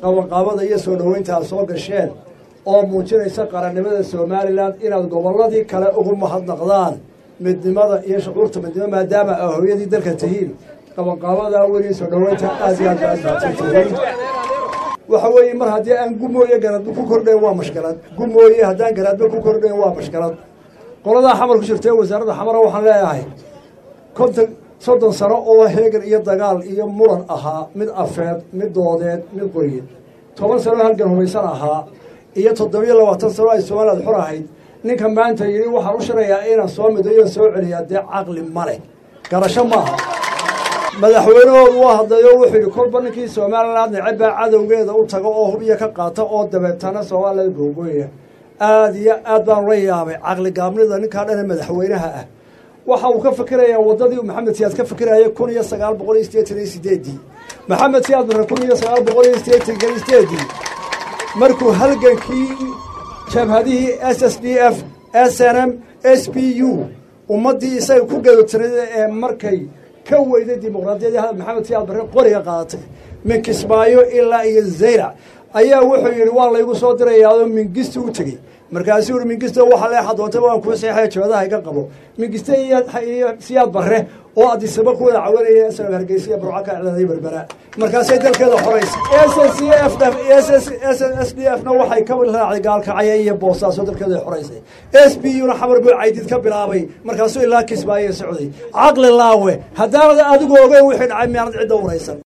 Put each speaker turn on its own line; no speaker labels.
qabanqaabada iyo soo dhoweynta aad soo gasheen oo muujinaysa qarannimada somalilan inaad gobolladii kale ugu mahadnaqdaan midnimada iyo shucuurta midnimo maadaama aa hooyadii dalka tihiin qabanqaabada weli soo dhoweynta aad iyo aad baad mahadsantihiin waxa weeye mar haddii aan gumooye garadba ku kordhayn waa mashkalad gumooye haddaan garaadba ku kordhayn waa mashkalad qoladaa xamar ku jirta ee wasaaradda xamara waxaan leeyahay konton soddon sano oo heegan iyo dagaal iyo muran ahaa mid afeed mid doodeed mid qoryeed toban sano halgan humaysan ahaa iyo toddobiyo labaatan sano ay somaliland xor ahayd ninka maanta yidhi waxaan u shirayaa inaan soo midayo soo celiyaa dee caqli ma leh garasho maaha madaxweynahoodu waa hadlayo wuxuu yidhi kolba ninkii somaliland neceb baa cadowgeeda u taga oo hubyo ka qaata oo dabeetana somaliland googooya aada iyo aad baan la yaabay caqli gaabnida ninkaa dhane madaxweynaha ah waxa uu ka fikirayaa waddadii maxamed siyaad ka fikiraya kun iyo sagaal boqol iyo sideetan iyo sideedii maxamed siyaad marre kun iyo sagaal boqol iyo sideetan iyo sideedii markuu halgankii jabhadihii s s d f s n m s b u ummaddii isaga ku gadotirada ee markay ka weyday dimuqraadiyadii hadal maxamed siyaad barre qoriga qaadatay min kismaayo ilaa iyo zayrac ayaa wuxuu yidhi waa laygu soo dirayaao mingisti u tegey markaasuu yihi mingiste waxa leexa doontaba waan kuu saxiixaya jabadaha iga qabo mingiste iyo siyaad barre oo adisaba ku wada cawanaya sanab hargeysa iyo burca ka iclaaday berbera markaasay dalkeeda xoraysay s s f s s d f na waxay ka raacday gaalkacaya iyo boosaaso dalkeeda xoraysay s b u na xamar buu caydid ka bilaabay markaasuu ilaa kismaayo socday caqli laawe haddaanad adigu ogeyn wixii dhacay miyaanad cidda waraysan